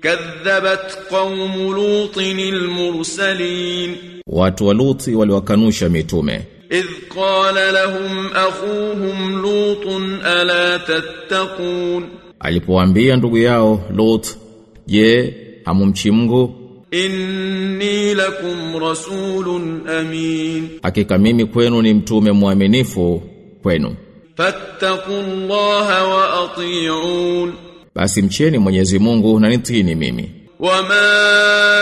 كذبت قوم لوط المرسلين Watu wa Luti waliwakanusha mitume. إذ قال لهم أخوهم لوط ألا تتقون Alipowaambia ndugu yao Lut, "Je, hamumchi Mungu? إني لكم رسول أمين Hakika mimi kwenu ni mtume mwaminifu kwenu. فاتقوا الله وأطيعون Basi mcheni Mwenyezi Mungu na nitini mimi. وما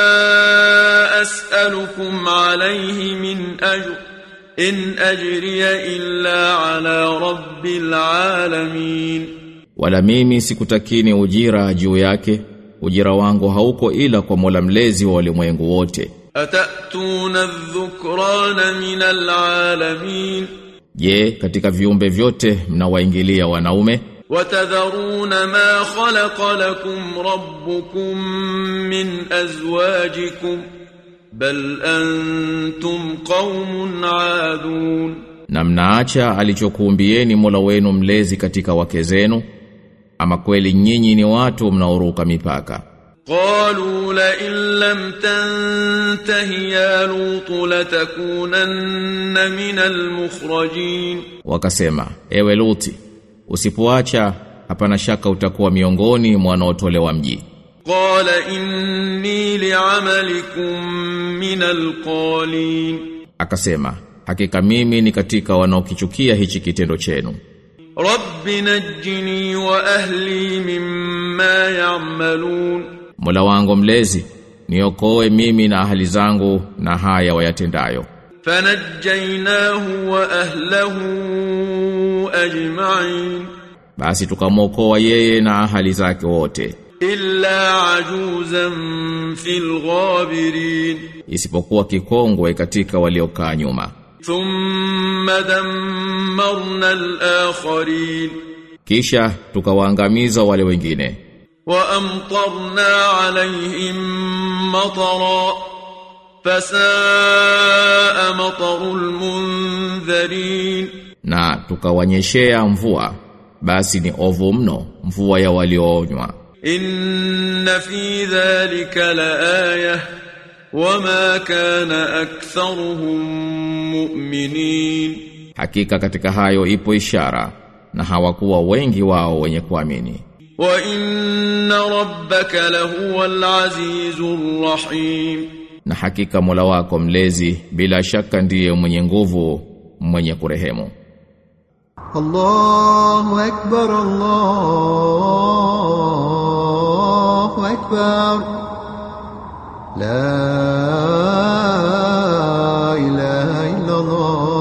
أسألكم عليه من أجر إن أجري إلا على رب العالمين Wala mimi sikutakini ujira juu yake. Ujira wangu hauko ila kwa Mola mlezi wa ulimwengu wote. أتأتون الذكران من العالمين Je, katika viumbe vyote mnawaingilia wanaume? وتذرون ما خلق لكم ربكم من أزواجكم بل أنتم قوم عادون Na mnaacha alichokuumbieni Mola wenu mlezi katika wake zenu? Ama kweli nyinyi ni watu mnaoruka mipaka. قالوا لئن لم تنته يا لوط لتكونن من المخرجين Wakasema, ewe Luti, usipoacha hapana shaka utakuwa miongoni mwa wanaotolewa mji. قال إني لعملكم من القالين Akasema, hakika mimi ni katika wanaokichukia hichi kitendo chenu. رب نجني وأهلي مما يعملون Mola wangu mlezi, niokoe mimi na ahali zangu na haya wayatendayo. فنجيناه وأهله أجمعين Basi tukamwokoa yeye na ahali zake wote, إلا عجوزا في الغابرين isipokuwa kikongwe katika waliokaa nyuma. ثم دمرنا الآخرين Kisha tukawaangamiza wale wengine. وأمطرنا عليهم مطرا فساء مطر المنذرين na tukawanyeshea mvua basi ni ovu mno mvua ya walioonywa إن في ذلك لآية وما كان أكثرهم مؤمنين hakika katika hayo ipo ishara na hawakuwa wengi wao wenye kuamini وإن ربك لهو العزيز الرحيم na hakika Mola wako mlezi bila shaka ndiye mwenye nguvu mwenye kurehemu الله أكبر الله أكبر لا إله إلا الله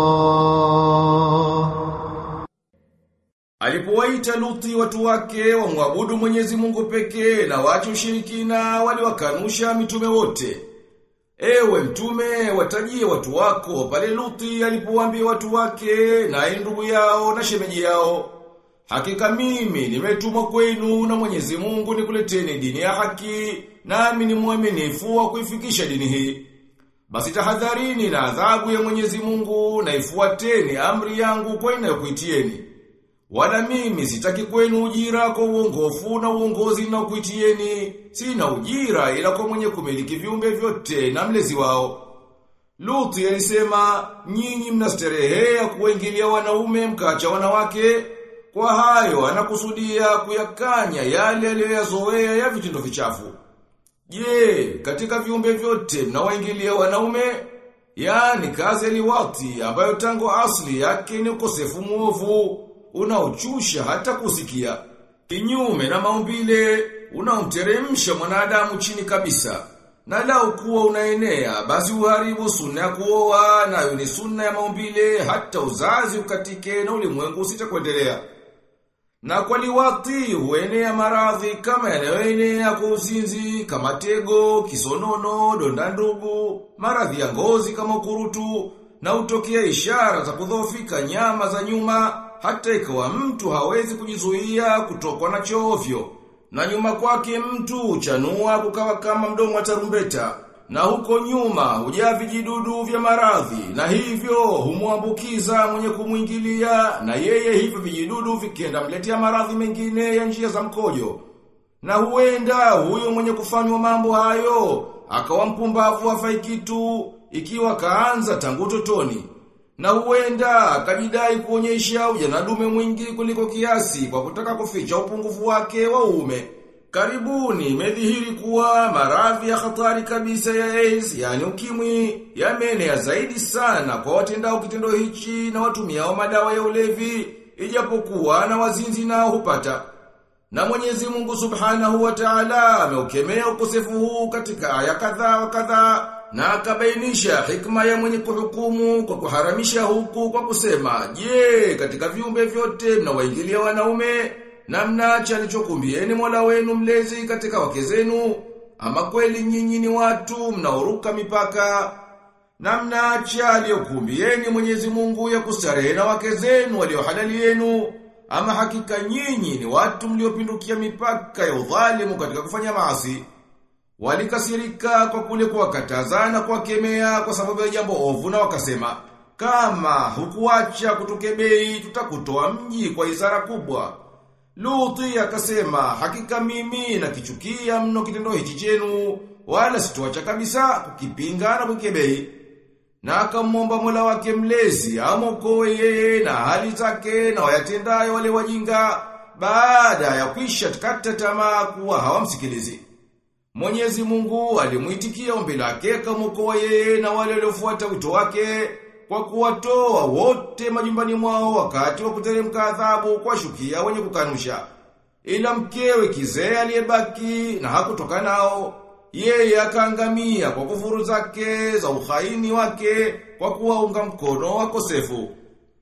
Alipowaita Luthi watu wake wamwabudu Mwenyezi Mungu pekee na wache ushirikina waliwakanusha mitume wote. Ewe mtume watajie watu wako pale Luthi alipowaambia watu wake na ndugu yao na shemeji yao. Hakika mimi nimetumwa kwenu na Mwenyezi Mungu nikuleteni dini ya haki nami ni mwaminifu wa kuifikisha dini hii. Basi tahadharini na adhabu ya Mwenyezi Mungu na ifuateni amri yangu kwa inayokuitieni. Wala mimi sitaki kwenu ujira kwa uongofu na uongozi na kuitieni. Sina ujira ila kwa mwenye kumiliki viumbe vyote na mlezi wao. Luthi alisema, nyinyi mnasterehea kuingilia wanaume mkacha wanawake. Kwa hayo anakusudia kuyakanya yale aliyoyazoea ya vitendo vichafu. Je, katika viumbe vyote mnawaingilia wanaume? Yaani kazi ya liwati ambayo tangu asli yake ni ukosefu muovu, unaochusha hata kusikia. Kinyume na maumbile, unaomteremsha mwanadamu chini kabisa. Na lau kuwa unaenea, basi uharibu sunna ya kuoa, nayo ni sunna ya maumbile, hata uzazi ukatike na ulimwengu usitakuendelea. Na kwa liwati huenea maradhi kama yanayoenea kwa uzinzi, kama tego, kisonono, donda ndugu, maradhi ya ngozi kama ukurutu, na utokea ishara za kudhoofika nyama za nyuma, hata ikawa mtu hawezi kujizuia kutokwa na chovyo. Na nyuma kwake mtu uchanua kukawa kama mdomo wa tarumbeta. Na huko nyuma hujaa vijidudu vya maradhi na hivyo humwambukiza mwenye kumwingilia na yeye hivyo vijidudu vikienda mletea maradhi mengine ya njia za mkojo. Na huenda huyo mwenye kufanywa mambo hayo akawa mpumbavu hafai kitu ikiwa kaanza tangu totoni. Na huenda akajidai kuonyesha ujanadume mwingi kuliko kiasi kwa kutaka kuficha upungufu wake wa uume. Karibuni imedhihiri kuwa maradhi ya hatari kabisa ya AIDS, yani ukimwi, yameenea zaidi sana kwa watendao kitendo hichi na watumiao madawa ya ulevi, ijapokuwa na wazinzi nao hupata. Na Mwenyezi Mungu Subhanahu wa Ta'ala ameukemea ukosefu huu katika aya kadhaa wa kadhaa na akabainisha hikma ya mwenye kuhukumu kwa kuharamisha huku kwa kusema, "Je, katika viumbe vyote mnawaingilia wanaume na mnaacha alichokumbieni Mola wenu mlezi katika wake zenu, ama kweli nyinyi ni watu mnaoruka mipaka na mnaacha aliyokumbieni Mwenyezi Mungu ya kustarehe na wake zenu walio halali yenu, ama hakika nyinyi ni watu mliopindukia mipaka ya udhalimu katika kufanya maasi. Walikasirika kwa kule kuwakatazana kuwakemea kwa sababu ya jambo ovu na wakasema, kama hukuacha kutukebei tutakutoa mji kwa izara kubwa. Luthi akasema, hakika mimi nakichukia mno kitendo hichi chenu, wala sitoacha kabisa kukipinga na kukebei. Na akamwomba Mola wake mlezi amokoe yeye na hali zake na wayatendayo wale wajinga baada ya kwisha kata tamaa kuwa hawamsikilizi. Mwenyezi Mungu alimuitikia ombi lake akamwokoa yeye na wale waliofuata wito wake kwa kuwatoa wote majumbani mwao wakati wa kuteremka adhabu kwa shukia wenye kukanusha. Ila mkewe kizee aliyebaki na hakutoka nao, yeye akaangamia kwa kufuru zake za uhaini wake kwa kuwaunga mkono wakosefu.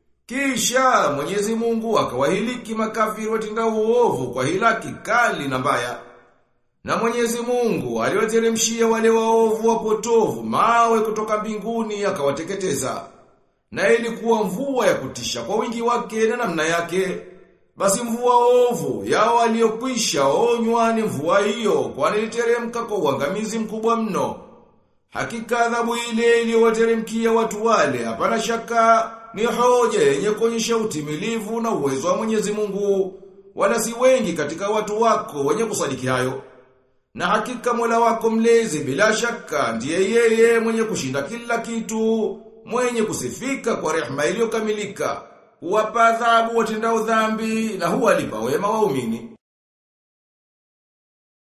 Kisha Mwenyezi Mungu akawahiliki makafiri watenda uovu kwa hilaki kali na mbaya. Na Mwenyezi Mungu aliwateremshia wale waovu wapotovu mawe kutoka mbinguni akawateketeza. Na ilikuwa mvua ya kutisha kwa wingi wake na namna yake. Basi mvua ovu yao waliokwisha onywa ni mvua hiyo kwani iliteremka kwa uangamizi mkubwa mno. Hakika adhabu ile iliyowateremkia watu wale hapana shaka ni hoja yenye kuonyesha utimilivu na uwezo wa Mwenyezi Mungu. Wala si wengi katika watu wako wenye kusadiki hayo. Na hakika Mola wako mlezi bila shaka ndiye yeye mwenye kushinda kila kitu, mwenye kusifika kwa rehema iliyokamilika, huwapa adhabu watendao dhambi na huwalipa wema waumini.